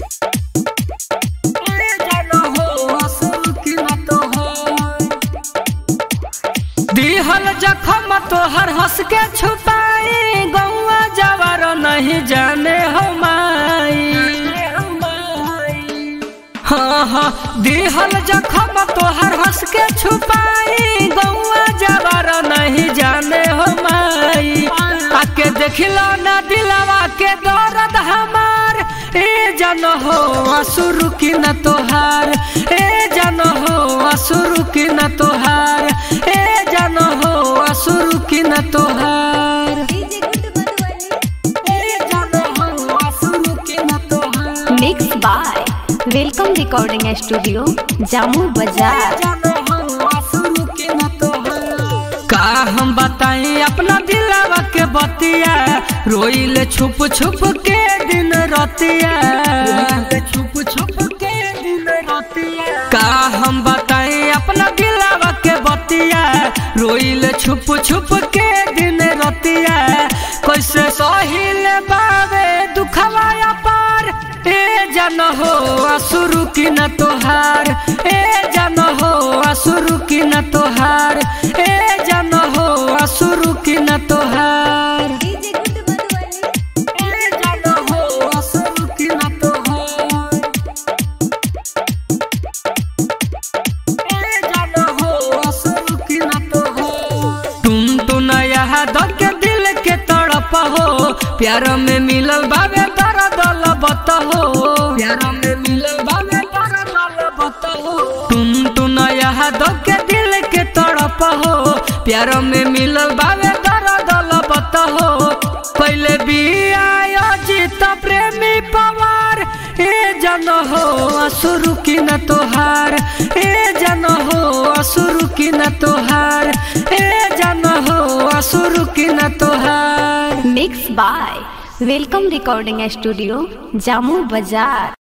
दिहल जखम तोहर हंस के छुपाई गौआ जवार नहीं जाने हो माई हाँ हाँ दिहल जखम तोहर हंस के छुपाई गौआ जवार नहीं जाने हो माई आके देखिलो ना दिलवा के दर्द हमार ए जन हो असुरु की न तोहार ए जन हो असुरु की न तोहार ए जन हो असुरु की न तोहार डीजे गुड मधुबनी ए जन हो असुरु की न तोहार mix by welcome recording studio Jamu बाजार का हम बताई अपना दिलवा के बतिया रोइल छुप छुप के दिन रतिया छुप छुप के दिन रतिया का हम बताई अपना दिलवा के बतिया रोइल छुप छुप के दिन रतिया कैसे सहिल बावे दुखवा पार ए जन हो असुरु की न तोहार ए जन हो असुरु की न तोहार ए जन हो असुरु की न तोहार डीजे गुड मधुबनी ए जन हो असुरु की न तोहार ए जन हो असुरु की न तोहार तुम तो नया दर्द के दिल के तड़प हो प्यार में मिलल बाबे दर्द लबत हो प्यार में मिलल बाबे दर्द लबत हो तुम तो नया दर्द के दिल के तड़प हो प्यार में मिलल बाबे दर्द लबत हो पहले भी आयो जीत प्रेमी पवार ए जन हो असुरु की न तोहार ए जन हो असुरु की न तोहार ए जन हो असुरु की न तोहार mix by welcome recording studio Jamu बाजार